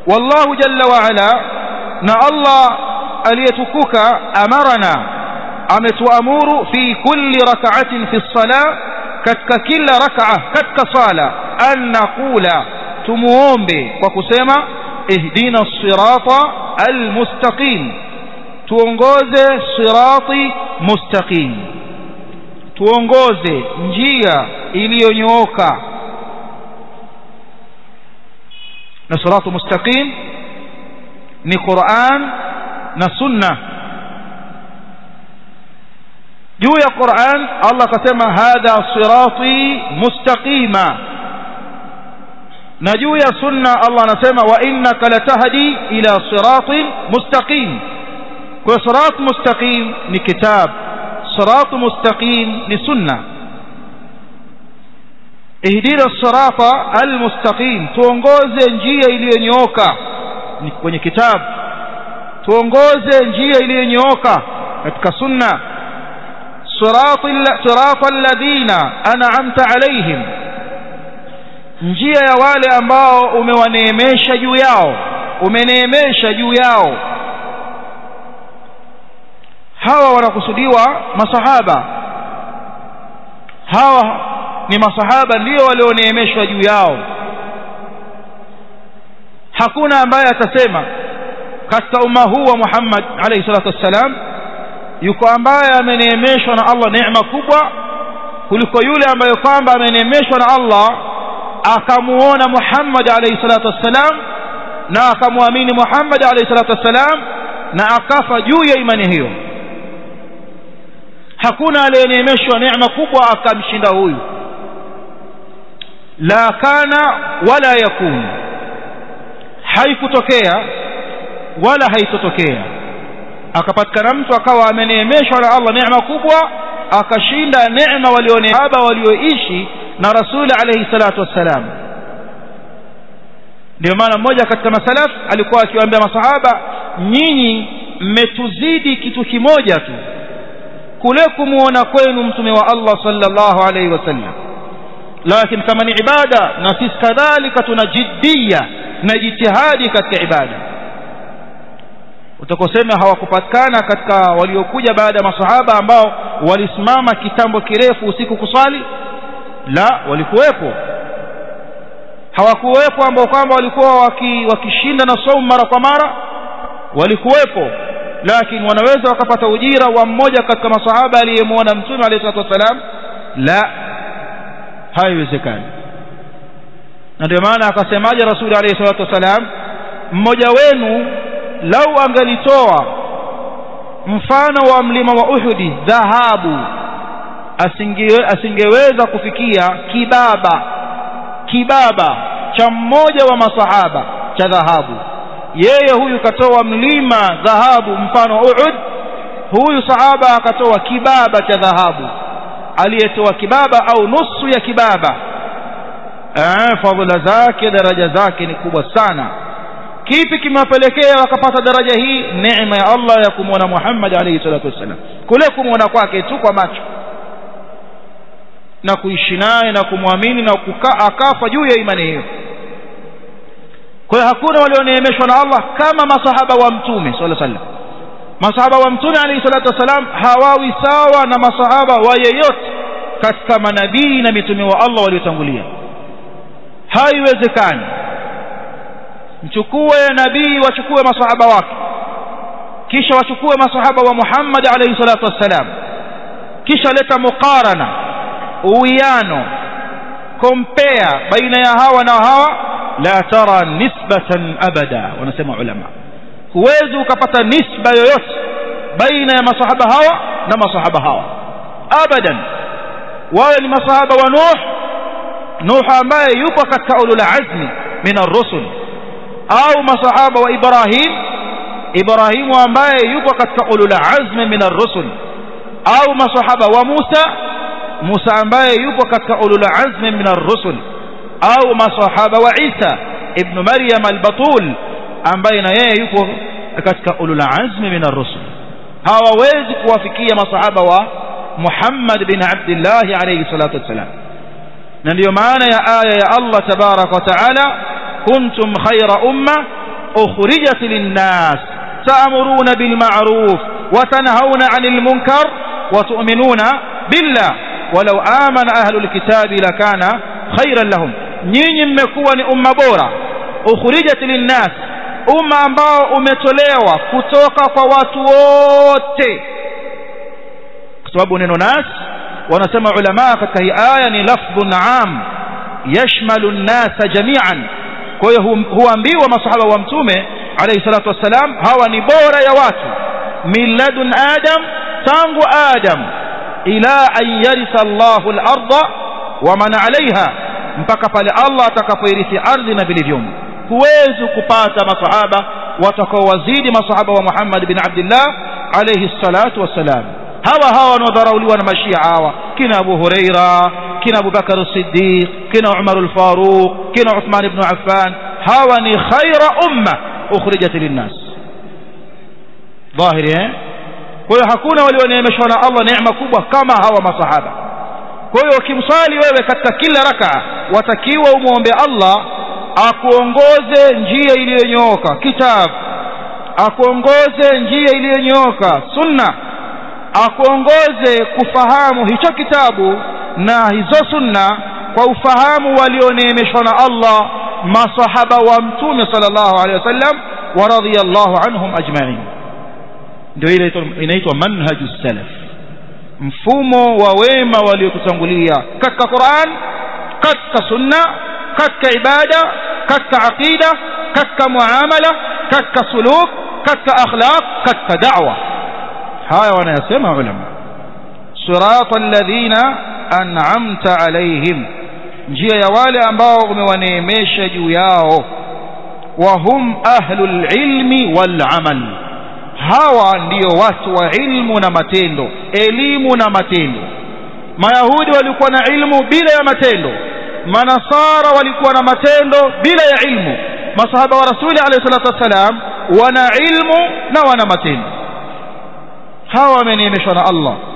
wallahu jalla wa ala na Allah aliyetukuka amarana ametuamuru fi kulli rak'atin fi sala katika kila rak'a katika sala an naqula tumuombe kwa kusema ihdina sirata almustaqim tuongoze sirati mustaqim tuongoze njia iliyonyooka na siratu mustaqim ni Qur'an na sunna juu ya Qur'an Allah akasema hadha sirati mustaqima na juu ya sunna Allah anasema wa innaka latahdi ila siratin mustaqim kwa sirat mustaqim ni kitab sirat mustaqim ni sunna ihdina sirata almustaqim tuongoze njia iliyonyooka ni kwenye kitabu tuongoze njia iliyonyooka katika sunna sirata alladhina an'amta alaihim njia ya wale ambao umewaneemesha juu yao umeneemesha juu yao hawa wanakusudiwa masahaba hawa ni masahaba ndio walioneemeshwa juu yao hakuna ambaye atasema katika umma huu wa Muhammad alayhi salatu wassalam yuko ambaye ameneemeshwa na Allah neema kubwa kuliko yule ambaye kwamba ameneemeshwa na Allah akamuona Muhammad alayhi salatu wassalam na akamwamini Muhammad alayhi salatu wassalam na akafa juu ya imani hiyo hakuna aliyeneemeshwa neema kubwa akamshinda huyu la kana wala yakun haikutokea wala haitotokea akapatikana mtu akawa ameneemeshwa na Allah neema kubwa akashinda neema walioneaba walioishi na rasuli alayhi salatu wassalam ndio maana mmoja katika masalaf alikuwa akiwaambia masahaba nyinyi mmetuzidi kitu kimoja tu kule kumuona kwenu mtume wa Allah sallallahu alayhi wasallam lakini kama ni ibada na sisi kadhalika tuna jiddia na jitihadi katika ibada utakosema hawakupatikana katika waliokuja baada ya masahaba ambao walisimama kitambo kirefu usiku kuswali la walikuwepo hawakuwepo ambao kwamba walikuwa waki, wakishinda na saumu mara kwa mara walikuwepo lakini wanaweza wakapata ujira wa mmoja katika masahaba aliyemwona mtume alayhi salatu wasalam la haiwezekani na ndio maana akasemaje rasuli alayhi salatu wasalam mmoja wenu lau angelitoa mfano wa mlima wa Uhudi dhahabu asinge, asingeweza kufikia kibaba kibaba cha mmoja wa masahaba cha dhahabu yeye huyu katoa mlima dhahabu mfano Uhud huyu sahaba akatoa kibaba cha dhahabu aliyetoa kibaba au nusu ya kibaba eh fadhila zake daraja zake ni kubwa sana kipi kimewapelekea wakapata daraja hii neema ya Allah ya kumwona Muhammad alayhi salatu wasallam kule kumwona kwake tu kwa macho na kuishi naye na kumwamini na kukaa akafa juu ya imani hiyo kwa hiyo hakuna walioneemeshwa na Allah kama masahaba wa mtume sallallahu alaihi wasallam masahaba wa mtume alayhi salatu wasallam hawawi sawa na masahaba wa yeyote katika manabii na mitume wa Allah waliotangulia haiwezekani mchukue nabii wachukue masahaba wake kisha wachukue masahaba wa Muhammad alayhi salatu wassalam kisha leta muqarana uwiano compare baina ya hawa na hawa la tara nisbatan abada wanasema ulama huwezi ukapata nisba yoyote baina ya masahaba hawa na masahaba hawa abadan wawe ni masahaba wa Nuh Nuh ambaye yupo katika ulul azmi min ar-rusul au masahaba wa Ibrahim Ibrahimu ambaye yupo katika ulul azmi min ar-rusul au masahaba wa Musa Musa ambaye yupo katika ulul azmi min ar-rusul au masahaba wa Isa ibn Maryam al-Batul ambaye na yeye yupo katika ulul azmi min ar-rusul hawawezi kuwafikia masahaba wa Muhammad bin Abdullah alayhi salatu wassalam na ndiyo maana ya aya ya Allah tabarak wa taala kuntum khayra umma ukhrijat linnas ta'muruna bil ma'ruf wa tanhauna 'anil munkar wa tu'minuna billah walau amana ahlul kitabi lakana khairan lahum nyinyi mmekuwa ni umma bora ukhrijat linnas umma ambao umetolewa kutoka kwa watu wote kwa sababu neno nas wanasema ulama katika hii aya ni lafdhun am yashmalu an-nasa jami'an kwa hiyo huambiwa masahaba wa mtume alayhi salatu wassalam hawa ni bora ya watu miladun adam tangu adam ila an yaritha Allahu al-ardha wa man 'alayha mpaka pale Allah atakapoirithi ardhi na vilivyomo huwezi kupata masahaba watakaowazidi masahaba wa Muhammad bin Abdullah alayhi salatu wassalam hawa hawa wanaodharauliwa na mashia hawa kina Abu Huraira kina Abu Bakar Siddiq kina Umar al-Faruq kina Uthman ibn Affan hawa ni khaira umma ukhrijat linnas dhahiri eh kwa hiyo hakuna walioneemeshwa na Allah neema kubwa kama hawa masahaba kwa hiyo ukimswali wewe katika kila raka watakiwa umwombe Allah akuongoze njia iliyonyooka kitabu akuongoze njia iliyonyooka sunna akuongoze kufahamu hicho kitabu na hizo sunna kwa ufahamu walioneemeshwa na Allah masahaba wa mtume sallallahu alaihi wasallam wa radhiyallahu anhum ajma'in ndio ile inaitwa manhaju salaf mfumo wa wema waliotutangulia katika Qur'an katika sunna katika ibada katika aqida katika muamala katika suluk katika akhlaq katika da'wa haya wanayasema ulama sirata alladhina an'amta alaihim njia ya wale ambao umewaneemesha juu yao wa hum ahlul ilmi wal amal hawa ndiyo watu wa ilmu na matendo elimu na matendo mayahudi walikuwa na ilmu bila ya matendo manasara walikuwa na matendo bila ya ilmu masahaba wa rasuli alayhi salatu wassalam wana ilmu na wana matendo hawa wameneemeshwa na Allah